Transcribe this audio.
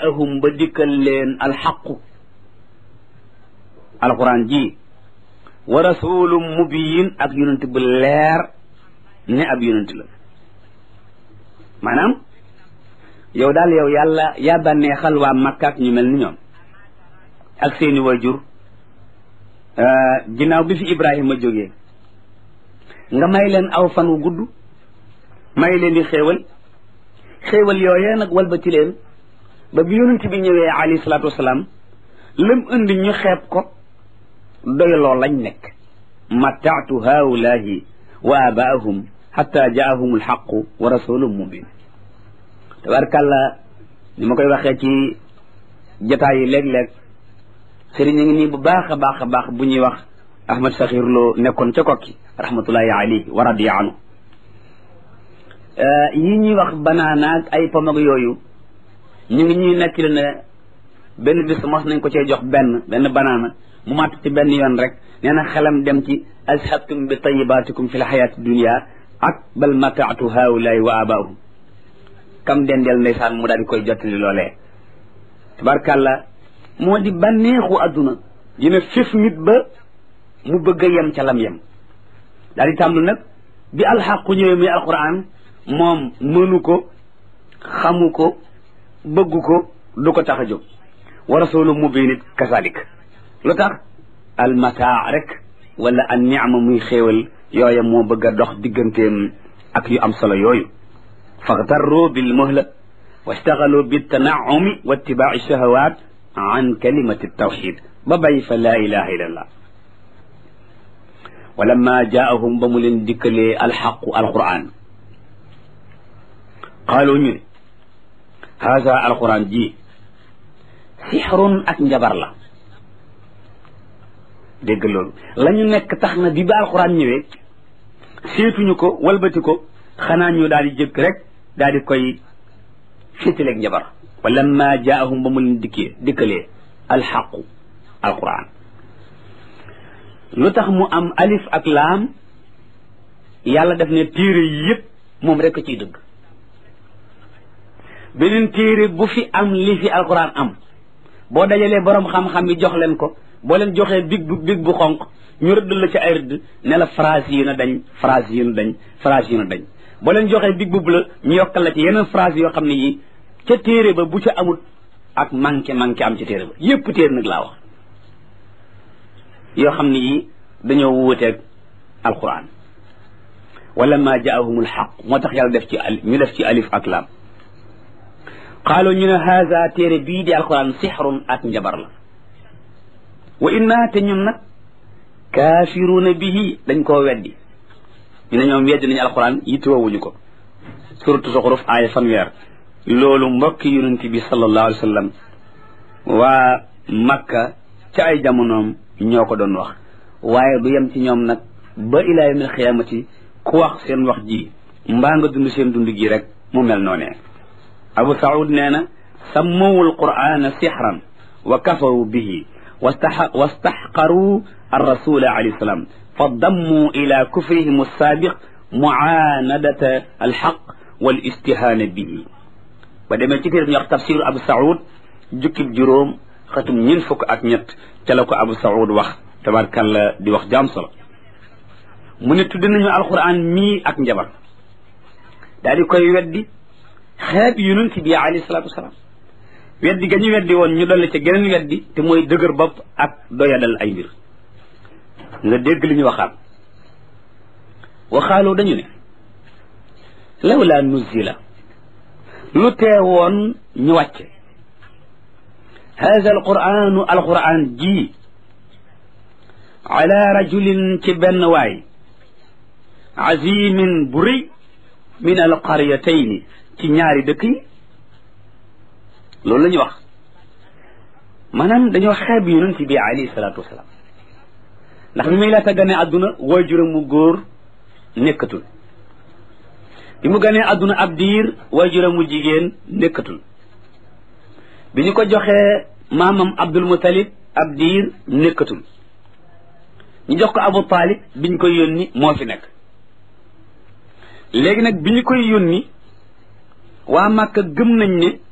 jaahum ba dikkal leen alxaqu alquran ji wa rasulum mubiyin ak yonent bu leer ne ab yonent la maanaam yow daal yow yàlla yaa bànneexal waa Makka ak ñu mel ni ñoom ak seeni wajur ginnaaw bi fi Ibrahima jógee nga may leen aw fan wu gudd may leen di xéewal xéewal yooyee nag walbati leen ba bi yonent bi ñëwee alayhi salaatu wasalaam lam indi ñu xeeb ko doyloo lañ nekk mattaatu haulaahi wa abaahum xatta jaahum alxaqu wa rasulun mubin tabarkàlla ni ma koy waxee ci jataay yi léeg-léeg sëriñ a ngi nii bu baax a baax a baax bu ñuy wax ahmad saxir loo nekkoon ca kokki rahmatullahi alayhi wa radiya anhu yi ñuy wax banaana ak ay pom ak yooyu ñu ngi ñuy nekk ne benn bis mos nañ ko cee jox benn benn banaana mu màtt ci benn yoon rek nee na xelam dem ci azhabtum bi tayibatikum fi l xayaati dunia ak bal mataatu haulaay wa abaahum kam dendeel ndeysaan mu daal di koy jottali loolee tabarkàlla moo di bànneexu adduna dina fif nit ba mu bëgg a yem ca lam yem daal di tàmblu nag bi alxaqu ñëwee muy alquran moom mënu ko xamu ko bëggu ko du ko tax a jóg wa rasulu mubin it kasalik lu tax almataa rek wala an niama muy xéewal yooya moo bëgg a dox digganteem ak yu am solo yooyu faxtarru bil muhla wastaxalu bi tanaumi wa ittibaai shahawat an kalimati tawxid ba bay fa laa ilaha illa allah wa lamma jaahum ba mu leen dikkalee alxaqu alquran qaalu ñu ne haada alquran ji sixrun ak njabar la dégg loolu la ñu nekk tax na bi ba alquran ñëwee seetuñu ko walbati ko xanaa ñu daal di jëkk rek daal di koy féetaleeg njabar wa lamma jaahum ba mu leen dikkee dikkalee alxaqu alquran lu tax mu am alif ak laam yàlla def ne téere yi yëpp moom rek a ciy dëgg beneen téere bu fi am li fi alquran am boo dajalee borom xam-xam yi jox leen ko boo leen joxee big bu big bu xonq ñu rëdd la ci ay rëdd ne la phrase yi na dañ phrase yi na dañ phrase yi na dañ boo leen joxee big bu la ñu yokkal la ci yeneen phrase yoo xam ne yi ca téere ba bu ca amul ak manqué manqué am ci téere ba yépp téere nag laa wax yoo xam ne yi dañoo wuuteeg alquran wala ma jaahum alxaq moo tax yàlla def ci al ñu def ci alif ak laam qaalu ñu ne haza téere bii di alquran sixrun ak njabar la wa inna te ñun nag kaafiruuna bihi dañ koo weddi ñu ne ñoom weddi nañu alquran yittewoowuñu ko suratu zuxruf aaya fanweer loolu mbokki yonent bi sallallahu alayhi wa sallam waa makka ca ay jamonoom ñoo ko doon wax waaye du yem ci ñoom nag ba ilaa yawmil xiyaamati ku wax seen wax ji mbaa nga dund seen dund gi rek mu mel noonee abu saud nee na sammawu alqur'ana sixran wa kafaru bihi wastaxqaru arrasula alayhi salaam fa dammu ila kufrihim alsaabiq muaanadata alxaq wal istihaana bihi ba demee ci téere ñu wax tafsiru abu saud jukkib juróom xatum ñeent fukk ak ñett ca la ko abu saud wax tabarkalla di wax jaam solo mu ne tudd nañu alquran mii ak njabar daal di koy weddi xeeb yonent bi alayhi salaatu wasalaam weddi ga ñu weddi woon ñu dolli ca geneen weddi te mooy dëgër bopp ak doyadal ay mbir nga dégg li ñu waxaat waxaaloo dañu ne lawla nuzila lu teewoon ñu wàcce hada alquranu alquran ji ala rajulin ci benn waay azimin bu rëy min alqaryatayni ci ñaari dëkk yi loolu la ñu wax maanaam dañoo xeeb yonent bi alayhi salaatu wasalaam ndax bi muy laata gane àdduna waajuram mu góor nekkatul bi mu ganee àdduna ab diir waajuram mu jigéen nekkatul bi ñu ko joxee maamam Abdul Mutalib ab diir nekkatul ñu jox ko Abu Talib bi ñu koy yónni moo fi nekk léegi nag bi ñu koy yónni waa Màkka gëm nañ ne